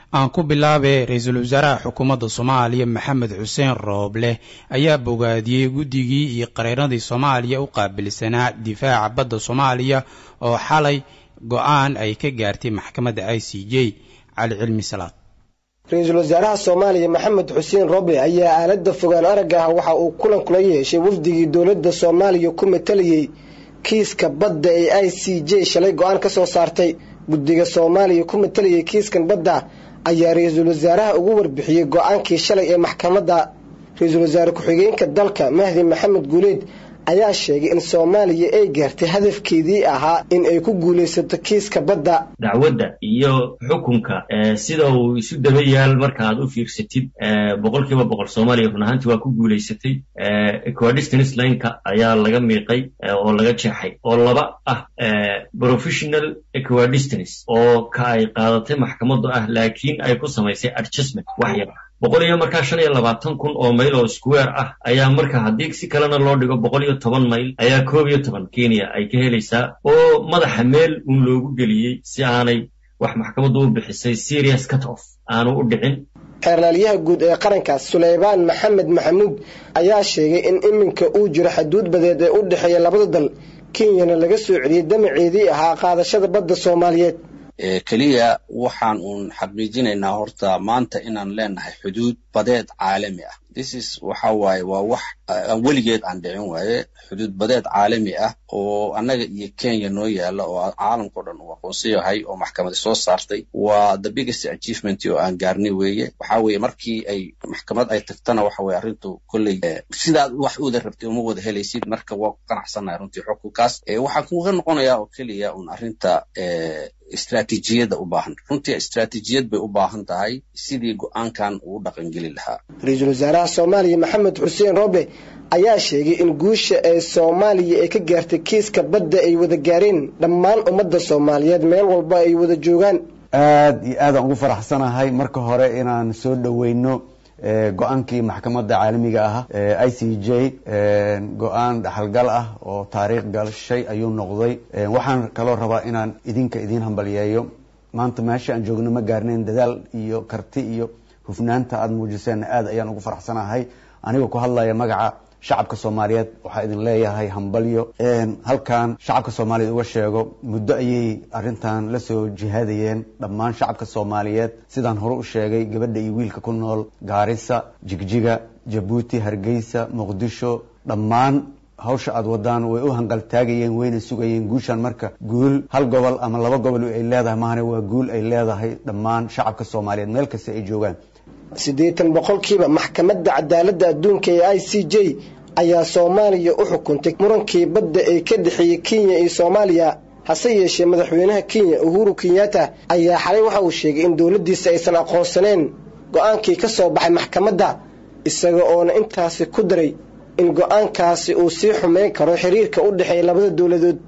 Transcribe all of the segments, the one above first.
aan ku bilaabay ra-iisul wasaaraha xukuumadda soomaaliya maxamed xuseen rooble ayaa bogaadiyey guddigii iyo qareenadii soomaaliya u qaabilsanaa difaaca badda soomaaliya oo xalay go-aan ay ka gaartay maxkamadda i c j cali cilmi salaad ra-iisul wasaaraha soomaaliya maxamed xuseen roble ayaa aalada fogaan aragga ah waxa uu kulan kula yeeshay wafdigii dowladda soomaaliya ku matalayay kiiska badda ee i c j shalay go-aan ka soo saartay guddiga soomaaliya ku matalayay kiiskan badda ayaa ra-iisul wasaaraha ugu warbixiyey go-aankii shalay ee maxkamadda ra-iisul wasaare ku-xigeenka dalka mahdi maxamed guuleed ayaa sheegay in soomaaliya ay gaartay hadafkeedii ahaa in ay ku guulaysato kiiska badda dacwadda iyo xukunka sida uu isu daba yaal markaaad u fiirsatid boqol kiiba boqol soomaaliya run ahaantii waa ku guulaysatay equidistance lineka ayaa laga miiqay oo laga jeexay oo laba ah professional equidistance oo ka ay qaadatay maxkamaddu ah laakiin ay ku samaysay adjustment wax yar boqol iyo markaa shan iyo labaatan kun oo mayl oo square ah ayaa marka haddii si kalena loo dhigo boqol iyo toban mayl ayaa koob iyo toban kenya ay ka helaysaa oo madaxa meel uun loogu geliyey si aanay wax maxkamaddu u bixisay serious cut off aanu u dhicin xeerlaalyaha guud ee qarankaas suleybaan maxamed maxamuud ayaa sheegay in iminka uu jiro xaduud badeed ee u dhexeeya labada dal kenyana laga soo celiyey damaceedii ahaa qaadashada badda soomaaliyeed keliya waxaan uun xaqiijinaynaa horta maanta inaan leenahay xuduud badeed caalami ah thisis waxa waaye waa wax weligeed aan dhicin waaye xuduud badeed caalami ah oo annaga iyo kenya noo yaala oo caalamkao dhan uu aqoonsan yahay oo maxkamadi soo saartay waa the biggest achievement oo aan gaarnay weeye waxa weeye markii ay maxkamad ay tagtana waxa weye arrintu kolley sidaad wax uda rabtay uma wada helaysid marka waa ku qanacsannahay runtii xukunkaas waxaan kuga noqonayaa oo keliya un arrinta istraatiijiyadda u baahan runtii istraatiijiyad bay u baahan tahay sidii go-aankan uu dhaqangeli lahaa ra-iisul wasaaraha soomaaliya maxamed xuseen roble ayaa sheegay in guusha ee soomaaliya ay ka gaartay kiiska badda ay wada gaareen dhammaan ummadda soomaaliyeed meel walba ay wada joogaan aad iyo aadaan ugu faraxsanahay marka hore inaan soo dhoweyno go-aankii maxkamadda caalamiga ah i c j go-aan dhaxalgal ah oo taariikh galshay ayuu noqday waxaan kaloo rabaa inaan idinka idiin hambalyeeyo maanta meesha aan joogno ma gaarnayn dadaal iyo karti iyo hufnaanta aada muujiseenna aad ayaan ugu faraxsanahay anigoo ku hadlaya magaca shacabka soomaaliyeed waxaa idin leeyahay hambalyo halkan shacabka soomaaliyeed uga sheego muddo ayay arrintan la soo jihaadayeen dhammaan shacabka soomaaliyeed sidaan hore u sheegay gabadha iyo wiilka ku nool gaarisa jigjiga jabuuti hargeysa muqdisho dhammaan hawsha aada wadaan way u hanqaltaagayeen wayna sugayeen guushan marka guul hal gobol ama laba gobol ay leedahay mahane waa guul ay leedahay dhammaan shacabka soomaaliyeed meel kasta ay joogaan siddeetan boqolkiiba maxkamadda cadaaladda adduunka ee i c j ayaa soomaaliya u xukuntay murankii badda ee ka dhexeeyey kenya iyo soomaaliya hase yeeshee madaxweynaha kenya uhuru kenyatta ayaa xalay waxa uu sheegay in dowladdiisa aysan aqoonsaneen go-aankii ka soo baxay maxkamadda isaga oona intaasi ku daray in go-aankaasi uu sii xumeyn karo xiriirka u dhexeeya labada dowladood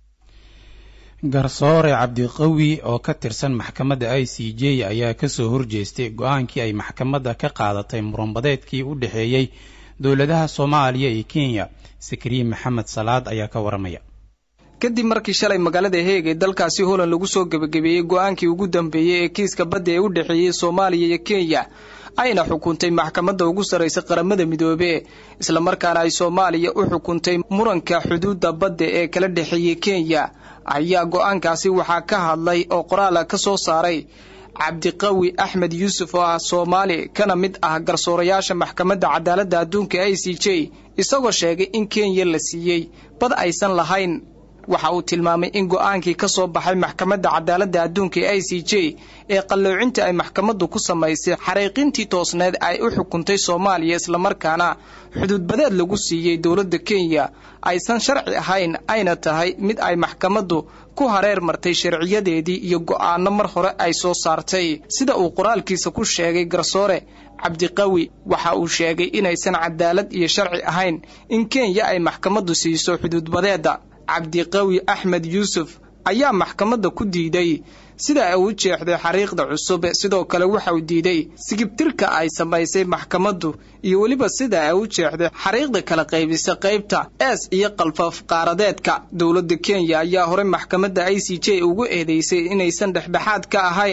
garsoore cabdiqawi oo ka tirsan maxkamadda i c j ayaa kasoo horjeestay go-aankii ay maxkamadda ka qaadatay muranbadeedkii u dhexeeyey dowladaha soomaaliya iyo kenya sakriye maxamed salaad ayaa ka waramaya kadib markii shalay magaalada heeg ee dalkaasi holand lagu soo gebagabeeyey go-aankii ugu dambeeyey ee kiiska badda ee u dhexeeyey soomaaliya iyo kenya ayna xukuntay maxkamadda ugu sarraysa qaramada midoobe islamarkaana ay soomaaliya u xukuntay muranka xuduudda badda ee kala dhexeeyey kenya ayaa go-aankaasi waxaa ka hadlay oo qoraala ka soo saaray cabdiqawi axmed yuusuf oo ah soomaali kana mid ah garsoorayaasha maxkamadda cadaaladda adduunka i c j isagoo sheegay in kenya la siiyey bad aysan lahayn waxa uu tilmaamay in go-aankii ka soo baxay maxkamadda cadaaladda adduunka ee i c j ee qalloocinta ay maxkamaddu ku samaysay xariiqintii toosneed ay u xukuntay soomaaliya islamarkaana xuduudbadeed lagu siiyey dowladda kenya aysan sharci ahayn ayna tahay mid ay maxkamaddu ku hareer martay sharciyadeedii iyo go'aano mar hore ay soo saartay sida uu qoraalkiisa ku sheegay garsoore cabdiqawi waxa uu sheegay inaysan cadaalad iyo sharci ahayn in kenya ay maxkamaddu siiso xuduudbadeedda cabdiqawi axmed yuusuf ayaa maxkamadda ku diiday sida ay u jeexday xariiqda cusub sidoo kale waxa uu diiday sigibtirka ay samaysay maxkamaddu iyo weliba sida ay u jeexday xariiqda kala qaybisa qaybta ees iyo qalfaf qaaradeedka dowladda kenya ayaa horey maxkamadda i c j ugu eedeysay inaysan dhexdhexaad ka ahayn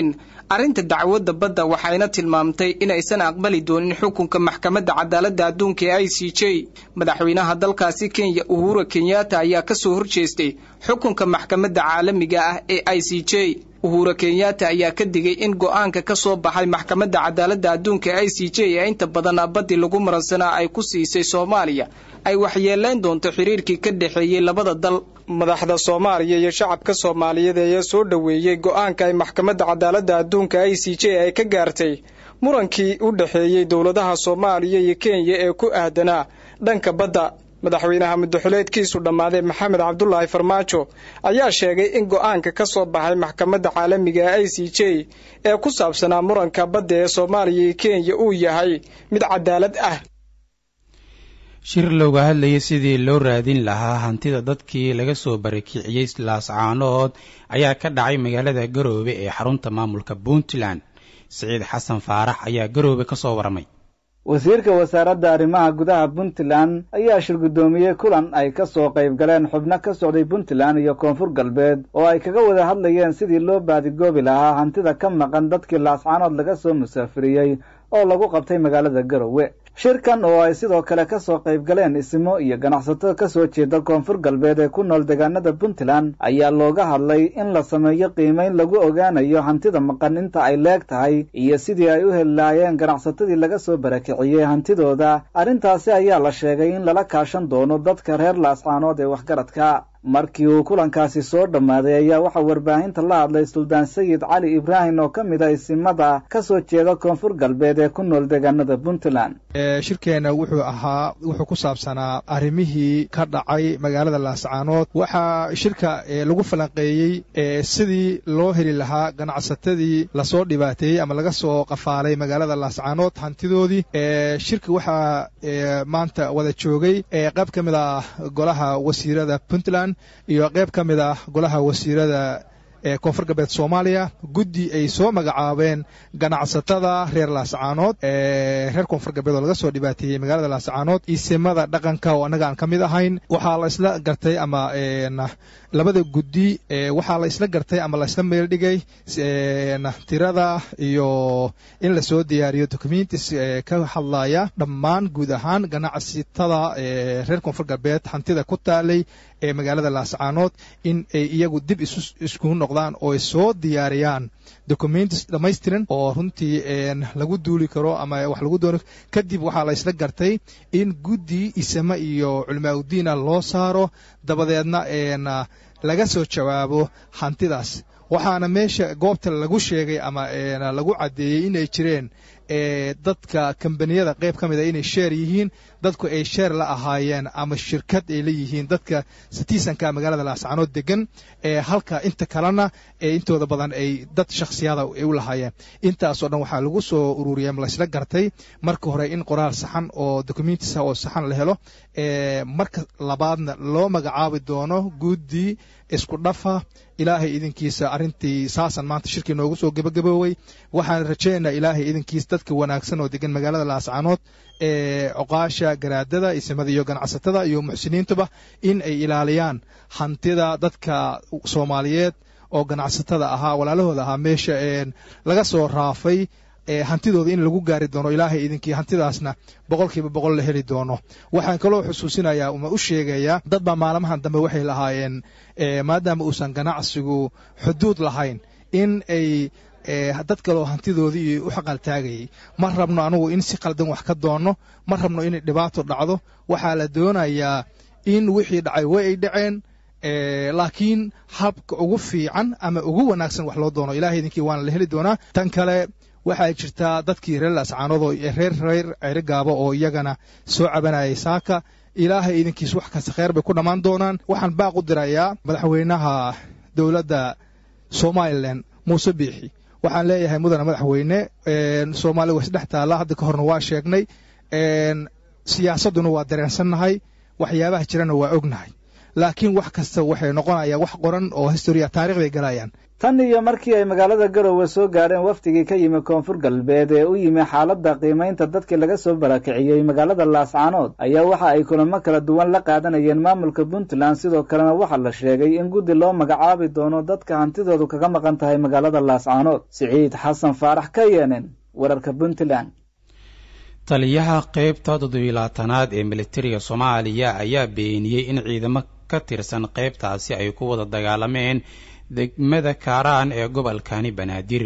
arrinta dacwadda badda waxayna tilmaamtay inaysan aqbali doonin xukunka maxkamadda cadaaladda adduunka ee i c j madaxweynaha dalkaasi kenya uhura kenyatta ayaa ka soo horjeestay xukunka maxkamadda caalamiga ah ee i c j uhura kenyatta ayaa ka digay in go'aanka ka soo baxay maxkamadda cadaaladda adduunka i c j ee inta badan baddii lagu maransanaa ay ku siisay soomaaliya ay waxyeelayn doonto xiriirkii ka dhexeeyey labada dal madaxda soomaaliya iyo shacabka soomaaliyeed ayaa soo dhoweeyey go'aanka ay maxkamadda cadaaladda adduunka i c j ay ka gaartay murankii u dhexeeyey dowladaha soomaaliya iyo kenya ee ku aadanaa dhanka badda madaxweynaha muddaxuleedkiisu dhammaaday maxamed cabdulaahi farmaajo ayaa sheegay in go'aanka ka soo baxay maxkamadda caalamiga i c j ee ku saabsanaa muranka badda ee soomaaliya iyo kenya uu yahay mid cadaalad ah shir looga hadlayay sidii loo raadin lahaa hantida dadkii laga soo barakiciyey laascaanood ayaa ka dhacay magaalada garoobe ee xarunta maamulka puntland siciid xasan faarax ayaa garoobe ka soo waramay wasiirka wasaaradda arrimaha gudaha puntland ayaa shir guddoomiyey kulan ay ka soo qayb galeen xubno ka socday puntland iyo koonfur galbeed oo ay kaga wada hadlayeen sidii loo baadigoobi lahaa hantida ka maqan dadkii laascaanood laga soo musaafiriyey oo lagu qabtay magaalada garowe shirkan oo ay sidoo kale ka soo qayb galeen ismo iyo ganacsato ka soo jeeda koonfur galbeed ee ku nool deegaanada puntland ayaa looga hadlay in la sameeyo qiimayn lagu ogaanayo hantida maqan inta ay leeg tahay iyo sidii ay u heli lahaayeen ganacsatadii laga soo barakiciyey hantidooda arrintaasi ayaa la sheegay in lala kaashan doono dadka reer laascaanood ee waxgaradka markii uu kulankaasi soo dhammaaday ayaa waxaa warbaahinta la hadlay suldaan sayid cali ibraahim oo ka mid a isimada ka soo jeeda koonfur galbeed ee ku nool deegaanada puntland shirkeenna wuxuu ahaa wuxuu ku saabsanaa arrimihii ka dhacay magaalada laascaanood waxaa shirka lagu falanqeeyey sidii loo heli lahaa ganacsatadii lasoo dhibaateeyey ama laga soo qafaalay magaalada laascaanood hantidoodii shirka waxaa maanta wada joogay qayb ka mid ah golaha wasiirada puntland iyo qayb ka mid ah golaha wasiirada ee koonfur galbeed soomaaliya guddi ay soo magacaabeen ganacsatada reer laascaanood reer koonfur galbeed oo laga soo dhibaateeyey magaalada laascaanood isimada dhaqanka oo annaga aan ka mid ahayn waxaa la isla gartay ama labada guddi waxaa la isla gartay ama la isla meel dhigay tirada iyo in lasoo diyaariyo documentis ka hadlaya dhammaan guud ahaan ganacsatada reer koonfur galbeed hantida ku taalay ee magaalada laascaanood in ay iyagu dib iskugu noqdaan oo ay soo diyaariyaan documentis dhammaystiran oo runtii lagu duuli karo ama wax lagu doono kadib waxaa la isla gartay in guddi isame iyo culimaa udiina loo saaro dabadeedna laga soo jawaabo hantidaas waxaana meesha goobta lagu sheegay ama lagu caddeeyey inay jireen dadka kambaniyada qayb ka mid a inay sheer yihiin dadku ay sheer la ahaayeen ama shirkad ay leeyihiin dadka sitiisanka magaalada laascaanood degan halka inta kalena intooda badan ay dad shakhsiyada ay u lahaayeen intaasoo dhan waxaa lagu soo ururiyay ama laysla gartay marka hore in qoraal saxan oo documentisa oo saxan la helo marka labaadna loo magacaabi doono guddi isku dhafa ilaahay idinkiisa arrintii saasan maanta shirkii noogu soo gebagaboowey waxaan rajaynaynaa ilaahay idinkiisa dadka wanaagsan oo degan magaalada laascaanood ee coqaasha garaadada isimada iyo ganacsatada iyo muxsiniintuba in ay ilaaliyaan hantida dadka soomaaliyeed oo ganacsatada ahaa walaalahooda ahaa meesha laga soo raafay hantidooda in lagu gaari doono ilaahay idinkii hantidaasna boqolkiiba boqol la heli doono waxaan kaloo xusuusinayaa uma u sheegayaa dad baa maalmahan dambe waxay lahaayeen maadaama uusan ganacsigu xuduud lahayn in ay dad kaloo hantidoodii u xaqaltaagayay ma rabno anugu in si qaldan wax ka doonno ma rabno inay dhibaato dhacdo waxaa la doonayaa in wixii dhacay way ay dhaceen laakiin habka ugu fiican ama ugu wanaagsan wax loo doono ilahay idinkii waana la heli doonaa tan kale waxaa jirtaa dadkii reer laascaanood oo reer reer cerigaaba oo iyagana soo cabanayay saaka ilaahay idinkiis wax kasta kheer bay ku dhammaan doonaan waxaan baaq u dirayaa madaxweynaha dowladda somalilan muuse biixi waxaan leeyahay mudana madaxweyne soomaaliya waa isdhex taalla hadda ka horna waa sheegnay siyaasadduna waa dareensannahay waxyaabaha jirana waa ognahay laakiin wax kasta waxay noqonayaan wax qoran oo historiya taarikhday galayaan tan iyo markii ay magaalada garowe soo gaadheen wafdigii ka yimi koonfur galbeed ee u yimi xaaladda qiimaynta dadkii laga soo barakiciyey magaalada laascaanood ayaa waxa ay kulamo kala duwan la qaadanayeen maamulka puntland sidoo kalena waxaa la sheegay in guddi loo magacaabi doono dadka hantidoodu kaga maqan tahay magaalada laascaanood siciid xasan faarax ka yeenen wararka puntland taliyaha qeybta toddobiilaatanaad ee militariga soomaaliya ayaa beeniyey in ciidamo ka tirsan qeybtaasi ay ku wada dagaalameen degmada kaaraan ee gobolkani banaadir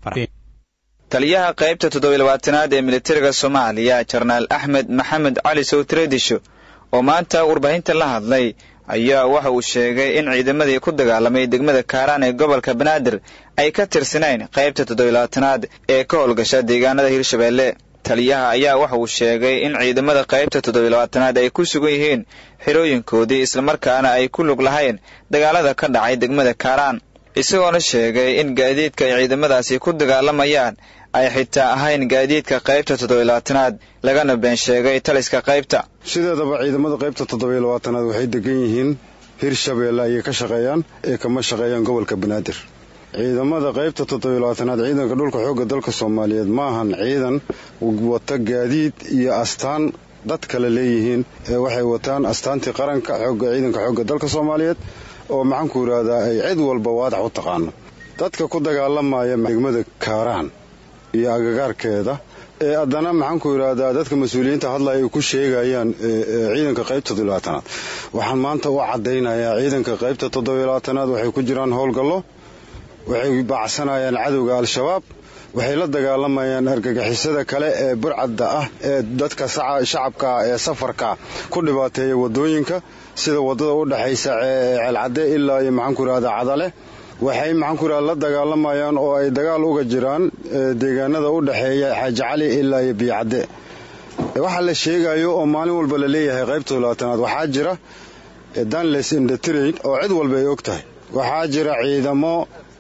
taliyaha qaybta toddobiilabaatanaad ee militariga soomaaliya jenaraal axmed maxamed cali sowtredisho oo maanta warbaahinta la hadlay ayaa waxa uu sheegay in ciidamadii ku dagaalamay degmada kaaraan ee gobolka banaadir ay ka tirsanayn qaybta toddobiilabaatanaad ee ka howlgasha deegaanada hirshabeelle taliyaha ayaa waxa uu sheegay in ciidamada qaybta toddobiilabaatanaad ay ku sugan yihiin xirooyinkoodii islamarkaana ay ku lug lahayn dagaalada ka dhacay degmada kaaraan isagoona sheegay in gaadiidka ay ciidamadaasi ku dagaalamayaan ay xitaa ahayn gaadiidka qaybta toddobiilabaatanaad lagana been sheegay taliska qaybta sideedaba ciidamada qaybta toddobiilabaatanaad waxay degan yihiin hirshabeelle ayay ka shaqeeyaan ee kama shaqeeyaan gobolka banaadir ciidamada qaybta toddobiilabaatanaad ciidanka dhulka xoogga dalka soomaaliyeed ma ahan ciidan wata gaadiid iyo astaan dad kale leeyihiin ee waxay wataan astaantii qaranka xooga ciidanka xoogga dalka soomaaliyeed oo maxaanku yidhaahdaa ay cid walba waadax u taqaano dadka ku dagaalamaya degmada kaaraan iyo agagaarkeeda ee haddana maxaanku yidhaahdaa dadka mas-uuliyiinta hadlaya ay ku sheegayaan ciidanka qaybta toddobiilabaatanaad waxaan maanta u caddaynayaa ciidanka qaybta toddobiilabaatanaad waxay ku jiraan howlgallo waxay baacsanayaan cadowga al-shabaab waxay la dagaalamayaan argagixisada kale ee burcadda ah ee dadka shacabka ee safarka ku dhibaateeya wadooyinka sida wadada u dhexaysa ceelcadde ilaa iyo maxaanku yidhahda cadale waxay maxaanku yidhahda la dagaalamayaan oo ay dagaal uga jiraan deegaanada u dhexeeya xaaji cali ilaa iyo biyocadde waxaa la sheegayo oo maalin walba la leeyahay qaybta labaatanaad waxaa jira danles indetrain oo cid walba ay og tahay waxaa jira ciidamo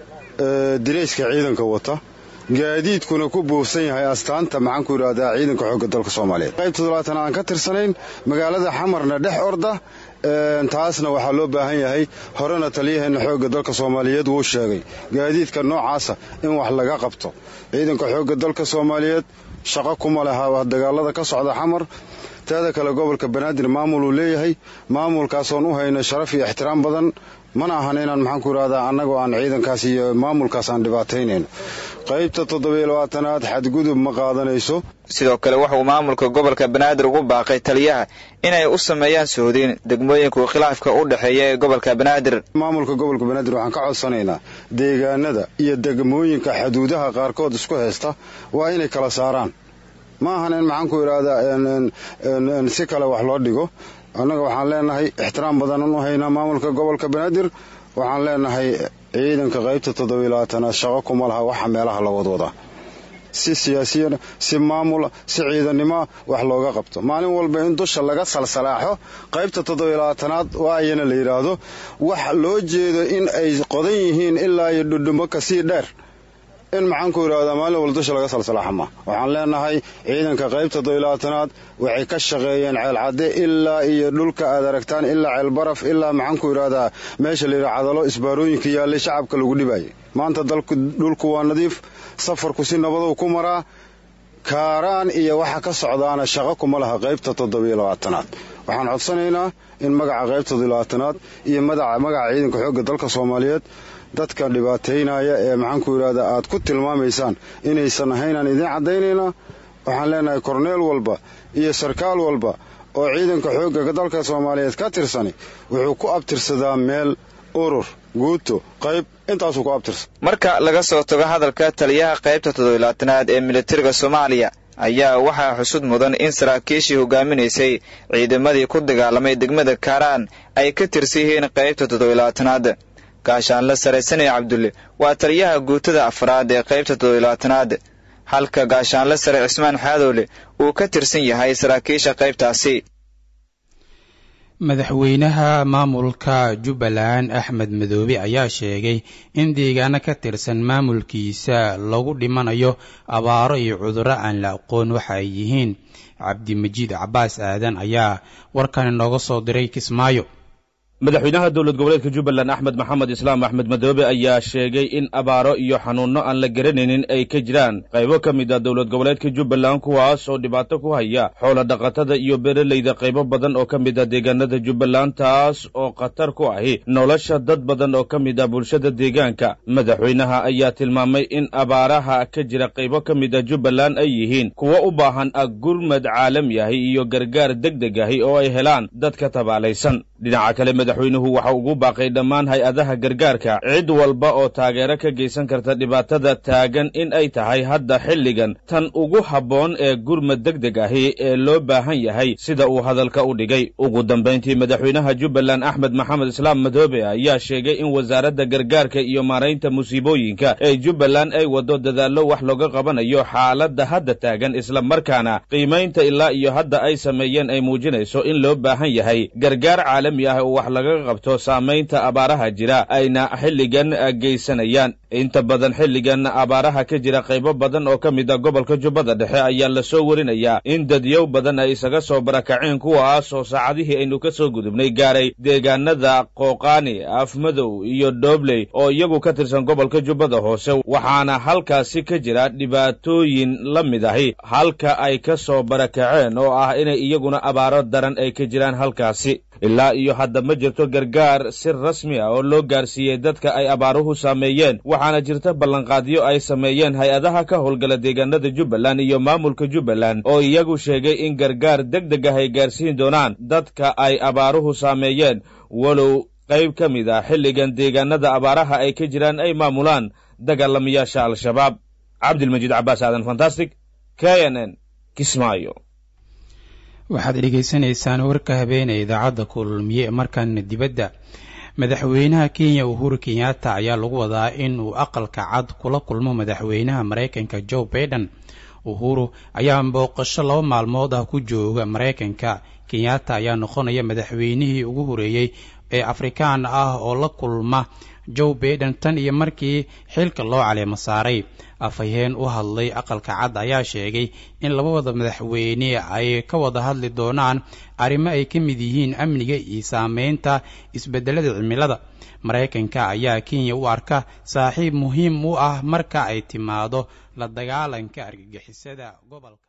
dirayska ciidanka wata gaadiidkuna ku buufsan yahay astaanta maxaanku yidhahdaa ciidanka xoogga dalka soomaaliyeed qaybta toddobaatan aan ka tirsanayn magaalada xamarna dhex orda taasna waxaa loo baahan yahay horena taliyaheena xoogga dalka soomaaliyeed wuu sheegay gaadiidka noocaasa in wax laga qabto ciidanka xoogga dalka soomaaliyeed shaqo kuma laha dagaalada ka socda xamar teeda kale gobolka banaadir maamul uu leeyahay maamulkaasoon u hayna sharaf iyo ixtiraam badan mana ahan inaan maxaanku yidhahdaa annagoo aan ciidankaas iyo maamulkaas aan dhibaataynayno qaybta toddobiilabaatanaad xadgudub ma qaadanayso sidoo kale wuxuu maamulka gobolka banaadir ugu baaqay taliyaha inay u sameeyaan sohdin degmooyinku khilaafka u dhexeeya ee gobolka banaadir maamulka gobolka banaadir waxaan ka codsanaynaa deegaanada iyo degmooyinka xuduudaha qaarkood isku haysta waa inay kala saaraan ma ahan in maxaanku yidhaahdaa si kale wax loo dhigo annaga waxaan leenahay ixtiraam badanan u haynaa maamulka gobolka banaadir waxaan leenahay ciidanka qaybta toddobiilabaatanaad shaqo kuma laha waxa meelaha la wadwadaa si siyaasiyana si maamula si ciidannimoa wax looga qabto maalin walba in dusha laga salsalaaxo qaybta toddobiilabaatanaad waayana la yidhaahdo wax loo jeedo in ay qodan yihiin ilaa iyo dhudhumo kasii dheer in maxaanku yidhahdaa maalin walba dusha laga salsalaaxa ma waxaan leenahay ciidanka qaybta toddobiilabaatanaad waxay ka shaqeeyeen ceelcadde ilaa iyo dhulka aad aragtaan ilaa ceelbaraf ilaa maxaanku yidhahdaa meesha layidhaha cadalo isbaarooyinka yaallay shacabka lagu dhibayay maanta dalku dhulku waa nadiif safarku si nabadow ku maraa kaaraan iyo waxa ka socdaana shaqo kuma laha qaybta toddobiilabaatanaad waxaan codsanaynaa in magaca qaybta toddobiilabaatanaad iyo magaca ciidanka xoogga dalka soomaaliyeed dadka dhibaataynaya ee maxaanku yidhahdaa aad ku tilmaamaysaan inaysan ahaynaan idiin caddaynaynaa waxaan leenahay korneel walba iyo sarkaal walba oo ciidanka xoogga dalka soomaaliyeed ka tirsani wuxuu ku abtirsadaa meel urur guuto qayb intaasuu ku abtirsa marka laga soo tago hadalka taliyaha qaybta toddobiilaatanaad ee militariga soomaaliya ayaa waxaa xusud mudan in saraakiishii hogaaminaysay ciidamadii ku dagaalamay degmada kaaraan ay ka tirsan yihiin qaybta toddobiilaatanaad gaashaanle sare sani cabdulle waa taliyaha guutada afraad ee qaybta toddobiilabaatanaad halka gaashaanle sare cismaan xaadoole uu ka tirsan yahay saraakiisha qaybtaasi madaxweynaha maamulka jubbaland axmed madoobe ayaa sheegay in deegaano ka tirsan maamulkiisa lagu dhimanayo abaaro iyo cudurro aan la aqoon waxa ay yihiin cabdimajiid cabaas aadan ayaa warkan inooga soo diray kismaayo madaxweynaha dowlad goboleedka jubbaland axmed maxamed islaam axmed madoobe ayaa sheegay in abaaro iyo xanuunno aan la garanaynin ay ka jiraan qaybo ka mid a dowlad goboleedka jubbaland kuwaas oo dhibaato ku haya xoola dhaqatada iyo beeralayda qaybo badan oo ka mid a deegaanada jubbaland taas oo khatar ku ahi nolosha dad badan oo ka mid a bulshada deegaanka madaxweynaha ayaa tilmaamay in abaaraha ka jira qaybo ka mid a jubbaland ay yihiin kuwo u baahan gurmad caalami ahi iyo gargaar deg deg ahi oo ay helaan dadka tabaalaysan dhinaca kale madaxweynuhu waxa ugu baaqay dhammaan hay-adaha gargaarka cid walba oo taageero ka geysan karta dhibaatada taagan in ay tahay hadda xilligan tan ugu habboon ee gurmad deg deg ahi ee loo baahan yahay sida uu hadalka u dhigay ugu dambayntii madaxweynaha jubbaland axmed maxamed islaam madoobe ayaa sheegay in wasaaradda gargaarka iyo maaraynta musiibooyinka ee jubbaland ay waddo dadaallo wax looga qabanayo xaaladda hadda taagan isla markaana qiimaynta ilaa iyo hadda ay sameeyeen ay muujinayso in loo baahan yahay gargaar caalami ah oo wax laga qabto saamaynta abaaraha jira ayna xilligan geysanayaan inta badan xilligan abaaraha ka jira qaybo badan oo ka mid a gobolka jubbada dhexe ayaa lasoo werinayaa in dadyow badan ay isaga soo barakaceen kuwaas oo saacadihii aynu ka soo gudubnay gaaray deegaanada qooqaani afmadow iyo doobley oo iyagu ka tirsan gobolka jubbada hoose waxaana halkaasi ka jira dhibaatooyin la mid ahi halka ay ka soo barakaceen oo ah inay iyaguna abaaro daran ay ka jiraan halkaasi ilaa iyo hadda ma jirto gargaar si rasmi ah oo loo gaarsiiyey dadka ay abaaruhu saameeyeen waxaana jirta ballanqaadyo ay sameeyeen hay-adaha ka howlgala deegaanada jubbaland iyo maamulka jubbaland oo iyagu sheegay in gargaar deg deg ah ay gaarsiin doonaan dadka ay abaaruhu saameeyeen walow qayb ka mid ah xilligan deegaanada abaaraha ay ka jiraan ay maamulaan dagaalamayaasha al-shabaab cabdilmajiid cabaas aadan fantastic k n n kismaayo waxaad dhegaysanaysaan warka habeenee idaacadda kulmiye markaana dibadda madaxweynaha kenya uhuru kenyatta ayaa lagu wadaa in uu aqalka cad kula kulmo madaxweynaha maraykanka joe baiden uhuru ayaa booqasho laba maalmood ah ku jooga maraykanka kenyatta ayaa noqonaya madaxweynihii ugu horeeyey ee afrikaan ah oo la kulma joe baiden tan iyo markii xilka loo caleemo saaray afhayeen u hadlay aqalka cad ayaa sheegay in labawada madaxweyne ay ka wada hadli doonaan arrimo ay ka mid yihiin amniga iyo saameynta isbedelada cimilada maraykanka ayaa kenya u arka saaxiib muhiim u ah marka ay timaado la dagaalanka argagixisada gobolka